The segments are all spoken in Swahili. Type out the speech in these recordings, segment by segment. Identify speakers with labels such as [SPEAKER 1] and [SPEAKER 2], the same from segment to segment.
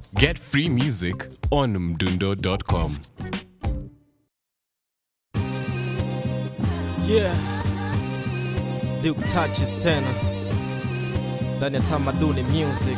[SPEAKER 1] Get free music on mdundo.com.
[SPEAKER 2] Yeah. Duke touches tena ndani ya tamaduni music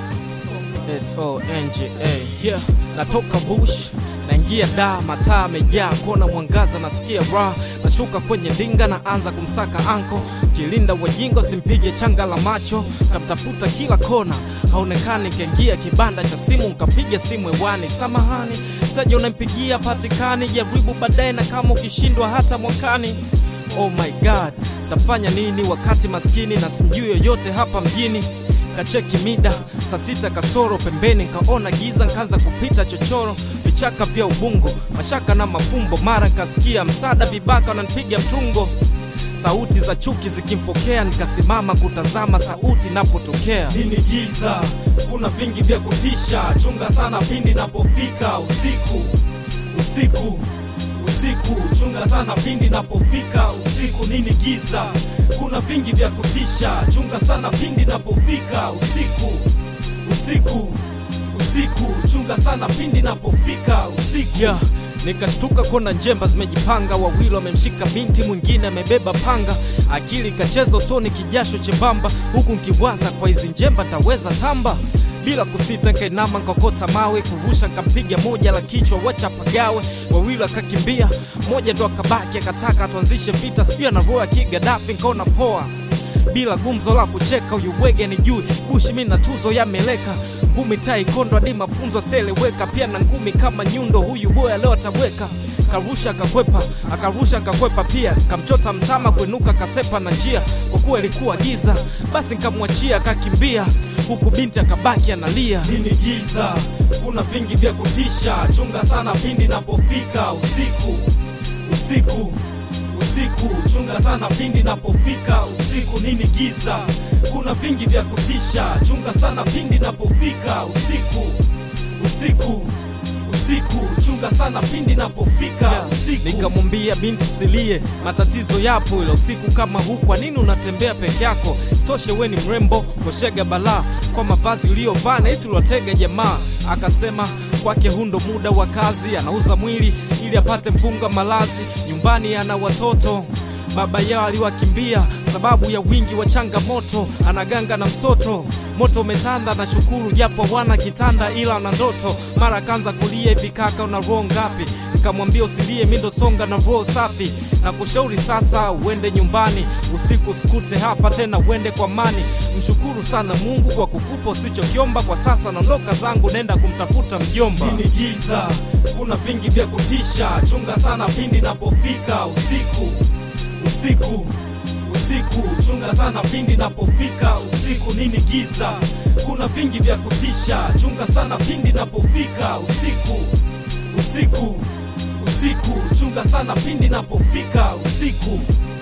[SPEAKER 2] songa yeah. Natoka bush naingia da mataa amejaa kona mwangaza nasikia raha nashuka kwenye dinga na anza kumsaka anko kilinda wajingo simpige changa la macho kamtafuta kila kona haonekani kaingia kibanda cha simu nkapiga simu hewani samahani taja unampigia patikani jaribu baadaye na kama ukishindwa hata mwakani Oh my god, tafanya nini wakati maskini na simjui yoyote hapa mjini? Kacheki mida saa sita kasoro pembeni, nkaona giza, nkaanza kupita chochoro, vichaka vya ubungo, mashaka na mafumbo. Mara nkasikia msada, vibaka wananipiga mtungo, sauti za chuki zikimfokea, nikasimama kutazama sauti napotokea. Nini giza, kuna vingi vya kutisha, chunga sana pindi napofika usiku, usiku usiku chunga sana pindi napofika usiku nini giza kuna vingi vya kutisha chunga sana pindi napofika usiku usiku usiku chunga sana pindi napofika usiku yeah. nikashtuka kona njemba zimejipanga wawili wamemshika binti mwingine amebeba panga akili ikacheza usoni kijasho chembamba huku nkiwaza kwa hizi njemba taweza tamba bila kusita nkainama nkokota mawe kurusha nkampiga moja la kichwa wacha pagawe wawili akakimbia moja ndo akabaki akataka tuanzishe vita sijui anaroa kigadafi nkaona poa bila gumzo la kucheka huyu bwege ni juu bushi mi na tuzo yameleka ngumi tai kondo hadi mafunzo aseleweka pia na ngumi kama nyundo huyu boya leo ataweka karusha akakwepa akarusha akakwepa pia kamchota mtama kuinuka kasepa na njia kwa kuwa ilikuwa giza basi nkamwachia akakimbia huku binti akabaki analia nini giza kuna vingi vya kutisha chunga sana pindi napofika usiku usiku usiku chunga sana pindi napofika usiku nini giza kuna vingi vya kutisha chunga sana pindi napofika usiku usiku usiku chunga sana pindi napofika usiku nikamwambia binti usilie matatizo yapo ila usiku kama huu kwa nini unatembea peke yako stoshe we ni mrembo koshega balaa kwa mavazi uliyovaa na hisi uliwatega jamaa akasema kwake hundo muda wa kazi anauza mwili ili apate mpunga malazi nyumbani ana watoto baba yao aliwakimbia sababu ya wingi wa changamoto anaganga na msoto moto umetanda na shukuru japo wana kitanda ila na ndoto mara akaanza kulia hivi kaka una roho ngapi nikamwambia usilie mindo songa na roho safi na kushauri sasa uende nyumbani usiku sikute hapa tena uende kwa mani mshukuru sana mungu kwa kukupa usichokiomba kwa sasa naondoka zangu nenda kumtafuta mjomba Nini giza kuna vingi vya kutisha chunga sana pindi napofika usiku usiku usiku chunga sana pindi napofika usiku nini giza kuna vingi vya kutisha chunga sana pindi napofika usiku usiku usiku chunga sana pindi napofika usiku